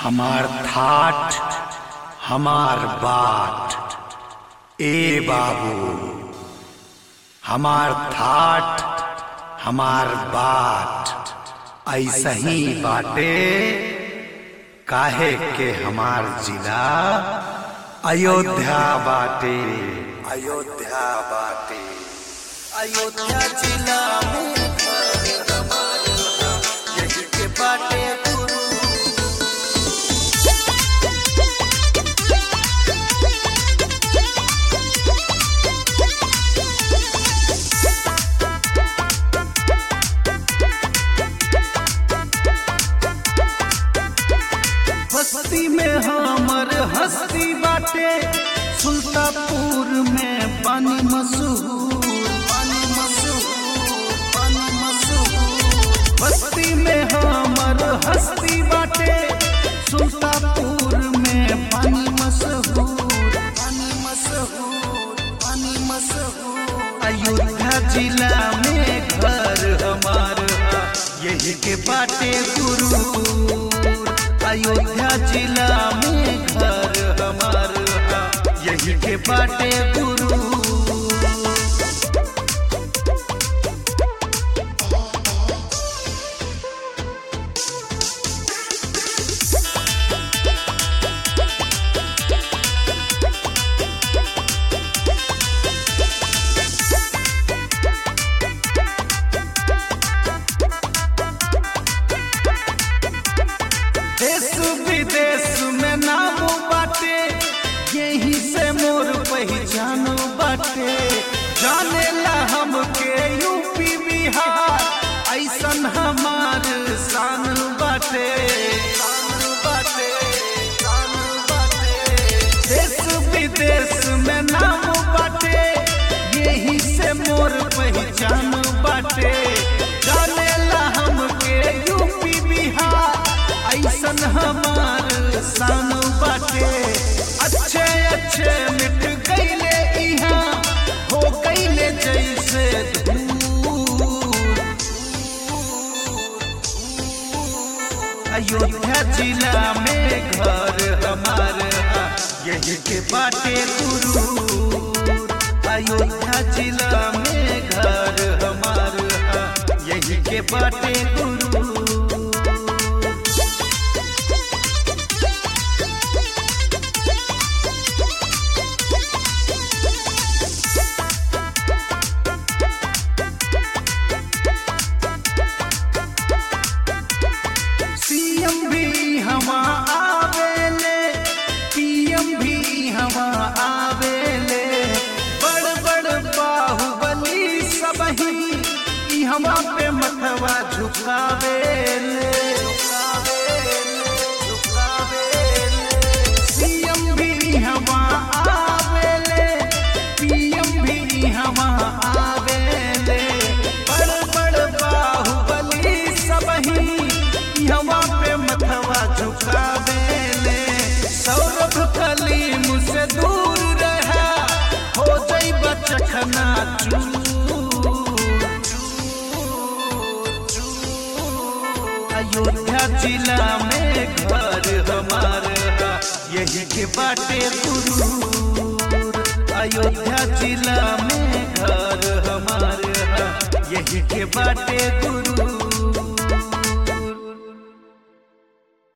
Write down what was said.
हमार थाट हमार बाट ए बाबू हमार थाट हमार बाट ऐसा ही बाटे काहे के हमार जिला अयोध्या बाटे अयोध्या बाटे अयोध्या जिला में घर हमार यही के बाटे गुरु बस्ती में हमर हस्ती बाटे सुल्तापुर में पानी मशहूर पानी मशहूर पानी मशहूर बस्ती में हमर हस्ती बाटे सुल्तापुर में पानी मशहूर पानी मशहूर पानी मशहूर अयोध्या जिला में घर हमार यही के बाटे गुरु अयोध्या जिला में घर हमार यही के बाटे गुरु देश विदेश में नाम बाटे यही से मोर पहचान बाटे जाने ला हमके यूपी बिहार ऐसन हमार शान बाटे शान बाटे शान बाटे देश विदेश में नाम बाटे यही से मोर पहचान बाटे जाने ला हमके यूपी बिहार ऐसन हमार शान बाटे अच्छे अच्छे मिट गईले इहाँ हो गईले जैसे धूल अयोध्या जिला में घर हमार यही के बाटे गुरु अयोध्या जिला में घर हमार यही के बाटे गुरु सीएम भी हवा आवेले पीएम भी हवा आवेले बड़ बड़ बाहुबली सबही ई हवा पे मथवा झुकावेले सीएम भी हवा आवेले पीएम भी हवा आवेले बड़ बड़ बाहुबली सबही हवा पे मथवा झुकावेले सौरभ कलीम से दूर रहा हो जाई बचखना अयोध्या जिला में घर हमार यही के बाटे गुरु अयोध्या जिला में घर हमार यही के बाटे गुरु